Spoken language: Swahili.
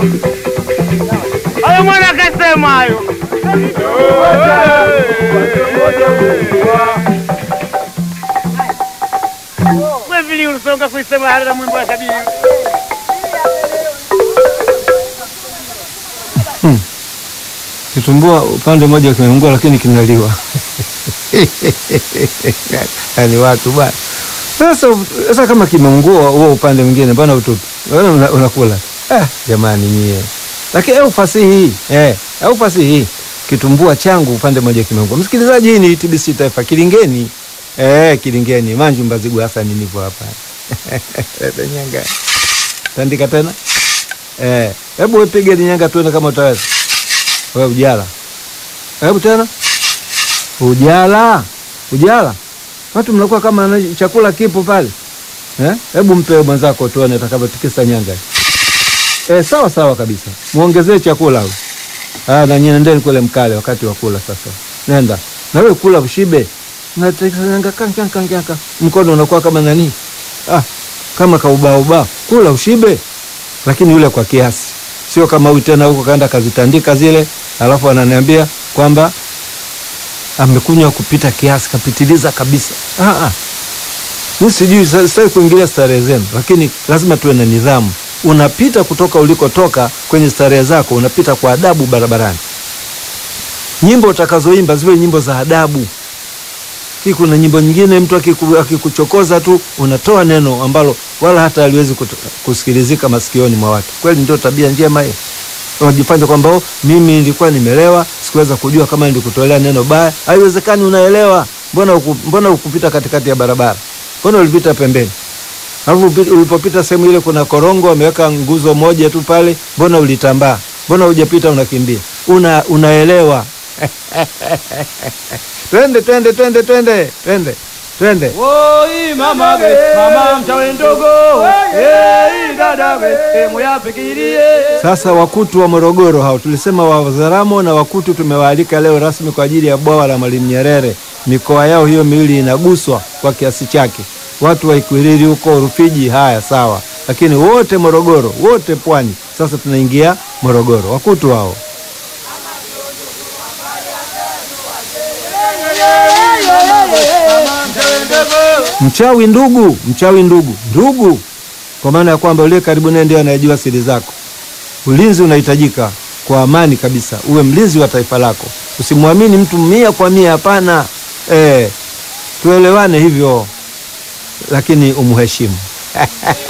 Hayo mwana akasema hayo. Wewe vile ulisonga kuisema hata mwimbo wa sabini. Kitumbua upande mmoja kimeungua, lakini kinaliwa. Yaani watu bwana. Sasa sasa kama kimeungua huo upande mwingine, mbona utupi? Mbona una- unakula? Ah, jamani nyie. Lakini au fasihi eh, au fasihi kitumbua changu upande mmoja kimeungua. Msikilizaji, hii ni TBC Taifa Kilingeni. Eh, Kilingeni, Manju Mbazigu Hassan nipo hapa. Nyanga. Tandika tena. Eh, hebu wepige nyanga tuone kama utaweza. Wewe ujala. Hebu tena. Ujala. Ujala. Watu mnakuwa kama na- chakula kipo pale. Eh? Hebu mpe mwenzako tuone atakavyotikisa nyanga. Eh, sawa sawa kabisa. Muongezee chakula huyo. Ah, na nyinyi nendeni kule mkale wakati wa kula sasa. Nenda. Na wewe kula ushibe. Unatikisa nyanga kanka kanka. Mkono unakuwa kama nani? Ah, kama kaubao ubao. Kula ushibe. Lakini yule kwa kiasi. Sio kama huyu tena huko kaenda kazitandika zile, alafu ananiambia kwamba amekunywa kupita kiasi, kapitiliza kabisa. Ah, ah. Mi sijui, sa- sitaki kuingilia starehe zenu, lakini lazima tuwe na nidhamu. Unapita kutoka ulikotoka kwenye starehe zako, unapita kwa adabu barabarani. Nyimbo utakazoimba ziwe nyimbo za adabu. Hii kuna nyimbo nyingine mtu akiku- akikuchokoza tu unatoa neno ambalo wala hata haliwezi kuto- kusikilizika masikioni mwa watu. Kweli ndio tabia njema hiyo? Unajifanya kwamba "Oh, mimi nilikuwa nimelewa, sikuweza kujua kama nilikutolea neno baya. Haiwezekani, unaelewa. Mbona uku, mbona ukupita katikati ya barabara? Mbona ulipita pembeni? Alafu upi- ulipopita sehemu ile kuna korongo wameweka nguzo moja tu pale, mbona ulitambaa? Mbona hujapita unakimbia? Una, unaelewa. twende twende twende twende twende twende. Woi mama we, mama mchawe ndogo, hey dada we, hey muyafikirie. Sasa Wakutu wa Morogoro hao tulisema Wazaramo na Wakutu tumewaalika leo rasmi kwa ajili ya bwawa la Mwalimu Nyerere. Mikoa yao hiyo miwili inaguswa kwa kiasi chake. Watu wa Ikwiriri huko Rufiji, haya sawa, lakini wote Morogoro, wote pwani. Sasa tunaingia Morogoro, Wakutu hao. Mchawi ndugu, mchawi ndugu, ndugu, kwa maana ya kwamba uliye karibu naye ndio anayejua siri zako. Ulinzi unahitajika kwa amani kabisa, uwe mlinzi wa taifa lako. Usimwamini mtu mia kwa mia, hapana. Eh, tuelewane hivyo, lakini umheshimu.